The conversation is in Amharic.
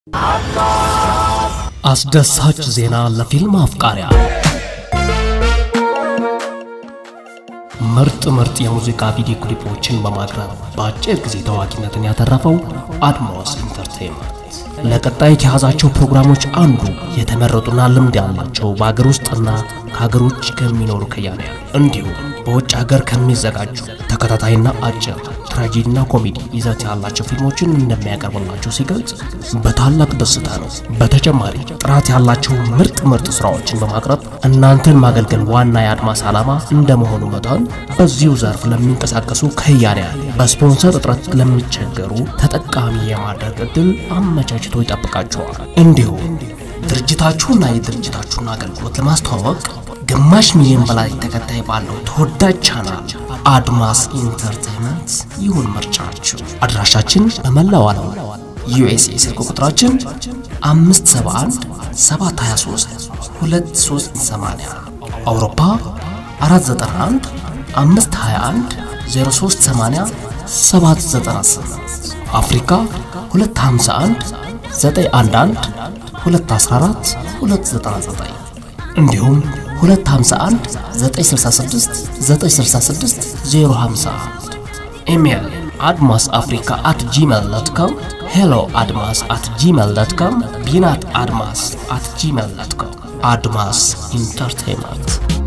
አስደሳች ዜና ለፊልም አፍቃሪያ ምርጥ ምርጥ የሙዚቃ ቪዲዮ ክሊፖችን በማቅረብ በአጭር ጊዜ ታዋቂነትን ያተረፈው አድማስ ኢንተርቴይንመንት ለቀጣይ ከያዛቸው ፕሮግራሞች አንዱ የተመረጡና ልምድ ያላቸው በሀገር ውስጥና ከሀገር ውጭ ከሚኖሩ ከያንያን እንዲሁም በውጭ ሀገር ከሚዘጋጁ ተከታታይና አጭር ትራጂዲና ኮሜዲ ይዘት ያላቸው ፊልሞችን እንደሚያቀርብላቸው ሲገልጽ በታላቅ ደስታ ነው። በተጨማሪ ጥራት ያላቸው ምርጥ ምርጥ ስራዎችን በማቅረብ እናንተን ማገልገል ዋና የአድማስ ዓላማ እንደመሆኑ መጠን በዚሁ ዘርፍ ለሚንቀሳቀሱ ከያንያን በስፖንሰር እጥረት ለሚቸገሩ ተጠቃሚ የማድረግ እድል አመቻችቶ ይጠብቃቸዋል። እንዲሁም ድርጅታችሁና የድርጅታችሁን አገልግሎት ለማስተዋወቅ ግማሽ ሚሊዮን በላይ ተከታይ ባለው ተወዳጅ ቻናል አድማስ ኢንተርቴይንመንት ይሁን ምርጫችሁ። አድራሻችን በመላው ዓለም ዩኤስኤ፣ ስልክ ቁጥራችን 571 723 2380 አውሮፓ 491 521 0380 798 አፍሪካ 251 911 214 299 እንዲሁም 251 966 966 051 ኢሜል አድማስ አፍሪካ አት ጂሜል ዶት ኮም ሄሎ አድማስ አት ጂሜል ዶት ኮም ቢናት አድማስ አት ጂሜል ዶት ኮም አድማስ ኢንተርቴይንመንት